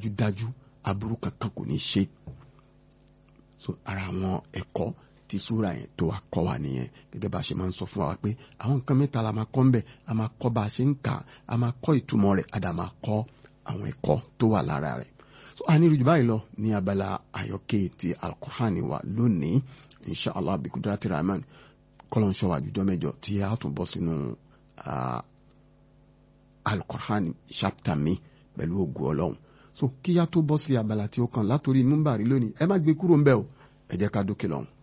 dájúdájú aburú kankan kò ní ṣe so ara àwọn ẹ̀kọ́ tí súra yẹn tó wà kọ́ wa nìyẹn gẹ́gẹ́ bá a ṣe máa ń sọ fún wa pé àwọn nǹkan mẹ́ta la máa kọ́ ń bẹ̀ a máa kọ́ bá a ṣe ń kà á máa kọ́ ìtumọ̀ rẹ̀ a dà máa kọ́ àwọn ẹ̀kọ́ tó wà lára rẹ̀ so a ní ìrújú báyìí lọ ní abala àyọkẹ́ ti alukur'ani wa lónìí inshallah abikudrati rahman kọ́lọ́n ṣọ́ wa jùjọ́ mẹ́jọ tí a tún bọ́ sínú alukur'ani chapter mi pẹ̀lú ògùn ọlọ́run so kíyá tó bọ́ sí abala tí ó kàn látòrí númbàrí lónìí ẹ má gbé kúrò ń bẹ̀ o ẹ jẹ́ ká dókè lọ́hùn.